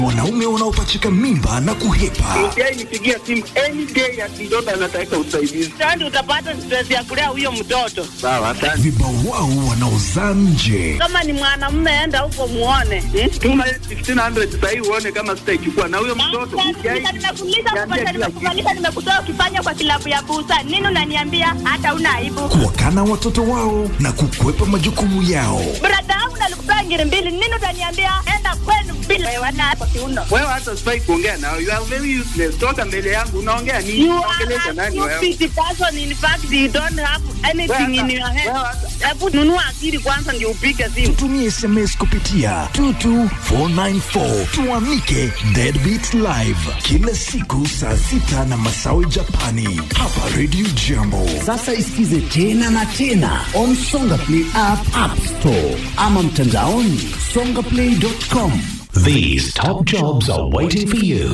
wanaume wanaopachika mimba na kuhepa. Mjai nipigia simu any day ati mtoto anataka usaidizi. Sasa utapata stress ya kulea huyo mtoto. Sawa, asante. Vibawao wanaozaa nje. Kama ni mwanamume, enda huko muone. Hmm? Tuma 1500 sahii uone kama sitaichukua na huyo mtoto. Mjai Nimekuuliza niambia kupata, kila nimekuvalisha, nimekutoa ukifanya kwa kilabu ya busa. Nini unaniambia hata una aibu? Kuwakana watoto wao na kukwepa majukumu yao. Brada yangu nalikupea ngiri mbili. Nini utaniambia enda kwenu bila wana kwa kiuno. wewe hata sifai kuongea nao. You are very useless. Toka mbele yangu unaongea nini? You Unaongelesha are a nani wewe? stupid person. In fact, you don't have anything in your head. Wewe hata- Hebu nunua akili kwanza ndio upige simu. Tutumie SMS kupitia 22494 tuamike Deadbeat Live kila siku saa sita na masawe Japani hapa Radio Jambo. Sasa isikize tena na tena on Songa Play app, app store ama mtandaoni songaplay.com. These top jobs are waiting for you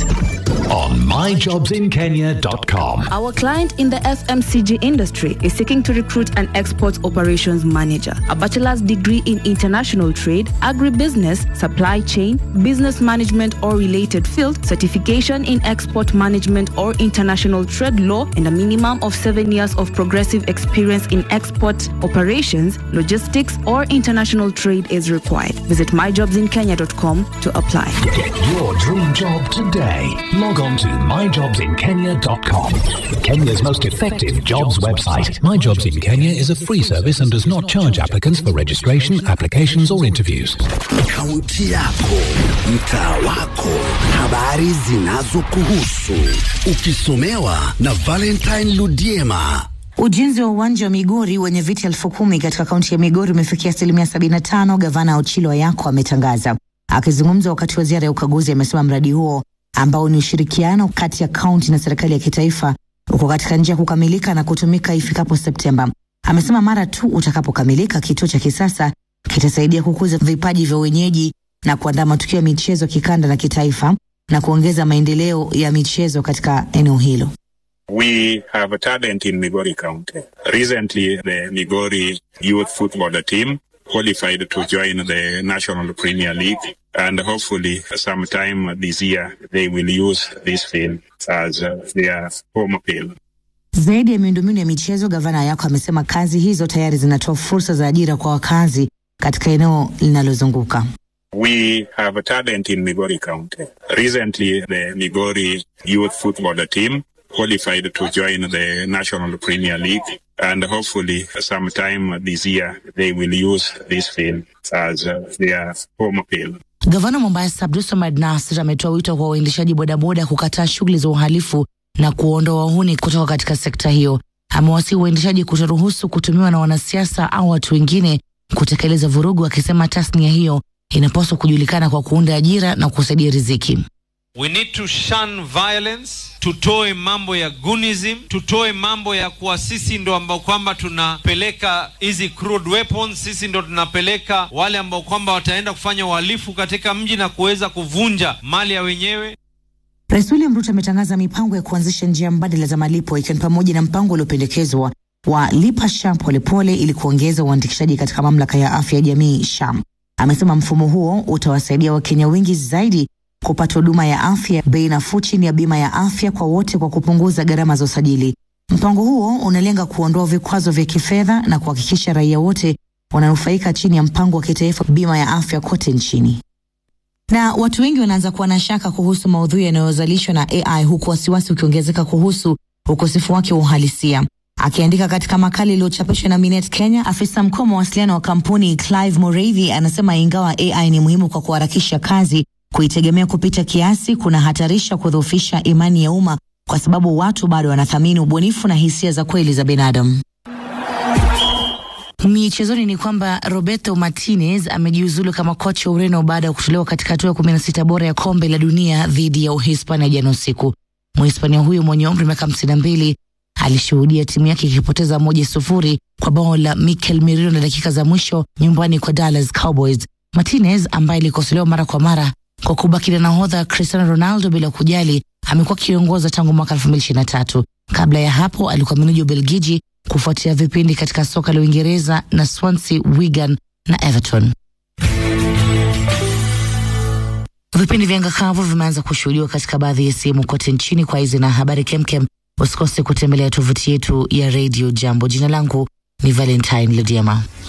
on myjobsinkenya.com. Our client in the FMCG industry is seeking to recruit an export operations manager, a bachelor's degree in international trade, agribusiness, supply chain, business management or related field, certification in export management or international trade law, and a minimum of seven years of progressive experience in export operations, logistics, or international trade is required. Visit myjobsinkenya.com to apply. Get your dream job today. Log on to myjobsinkenya.com. Kenya's most effective jobs website. My Jobs in Kenya is a free service and does not charge applicants for registration, applications, or interviews. Kaunti yako, mtaa wako, habari zinazokuhusu, ukisomewa na Valentine Ludiema. Ujenzi wa uwanja wa Migori wenye viti elfu kumi katika kaunti ya Migori umefikia asilimia 75, gavana Ochilo Ayako ametangaza. Akizungumza wakati wa ziara ya ukaguzi, amesema mradi huo ambao ni ushirikiano kati ya kaunti na serikali ya kitaifa uko katika njia ya kukamilika na kutumika ifikapo Septemba. Amesema mara tu utakapokamilika, kituo cha kisasa kitasaidia kukuza vipaji vya wenyeji na kuandaa matukio ya michezo kikanda na kitaifa na kuongeza maendeleo ya michezo katika eneo hilo. We have a talent in Migori County. Recently, the Migori youth footballer team qualified to join the National Premier League. And hopefully, sometime this year, they will use this field as uh, their home field. Zaidi ya miundombinu ya michezo, gavana Ayako amesema kazi hizo tayari zinatoa fursa za ajira kwa wakazi katika eneo linalozunguka. We have a talent in Migori County. Recently, the Migori youth footballer team qualified to join the National Premier League. And hopefully, sometime this year, they will use this field as uh, their home field. Gavana wa Mombasa Abdulswamad Nasir ametoa wito kwa waendeshaji bodaboda kukataa shughuli za uhalifu na kuondoa wahuni kutoka katika sekta hiyo. Amewasihi waendeshaji kutoruhusu kutumiwa na wanasiasa au watu wengine kutekeleza vurugu, akisema tasnia hiyo inapaswa kujulikana kwa kuunda ajira na kusaidia riziki. We need to shun violence, tutoe mambo ya gunism, tutoe mambo ya kuwa sisi ndo ambao kwamba tunapeleka hizi crude weapons, sisi ndo tunapeleka wale ambao kwamba wataenda kufanya uhalifu katika mji na kuweza kuvunja mali ya wenyewe. Rais William Ruto ametangaza mipango ya kuanzisha njia mbadala za malipo ikiwa ni pamoja na mpango uliopendekezwa wa lipa SHA polepole ili kuongeza uandikishaji katika mamlaka ya afya ya jamii SHA. Amesema mfumo huo utawasaidia Wakenya wengi zaidi kupata huduma ya afya bei nafuu chini ya bima ya afya kwa wote kwa kupunguza gharama za usajili. Mpango huo unalenga kuondoa vikwazo vya kifedha na kuhakikisha raia wote wananufaika chini ya mpango wa kitaifa bima ya afya kote nchini. Na watu wengi wanaanza kuwa na shaka kuhusu maudhui yanayozalishwa na AI huku wasiwasi ukiongezeka kuhusu ukosefu wake wa uhalisia. Akiandika katika makala iliyochapishwa na Minet Kenya, afisa mkuu wa mawasiliano wa kampuni Clive Moravi anasema ingawa AI ni muhimu kwa kuharakisha kazi, kuitegemea kupita kiasi kunahatarisha kudhoofisha imani ya umma kwa sababu watu bado wanathamini ubunifu na hisia za kweli za binadamu. Michezoni ni kwamba Roberto Martinez amejiuzulu kama kocha wa Ureno baada ya kutolewa katika hatua ya kumi na sita bora ya kombe la dunia dhidi ya Uhispania jana usiku. Mhispania huyo mwenye umri wa miaka hamsini na mbili alishuhudia timu yake ikipoteza moja sufuri kwa bao la Mikel Merino na dakika za mwisho nyumbani kwa Dallas Cowboys. Martinez ambaye alikosolewa mara kwa mara kwa kubaki na nahodha Cristiano Ronaldo bila kujali, amekuwa akiongoza tangu mwaka 2023. Kabla ya hapo alikuwa meneja Ubelgiji kufuatia vipindi katika soka la Uingereza na Swansea, Wigan na Everton. Vipindi vya ngakavu vimeanza kushuhudiwa katika baadhi ya sehemu kote nchini. Kwa hizi na habari kemkem, usikose kutembelea tovuti yetu ya Radio Jambo. Jina langu ni Valentine Lediama.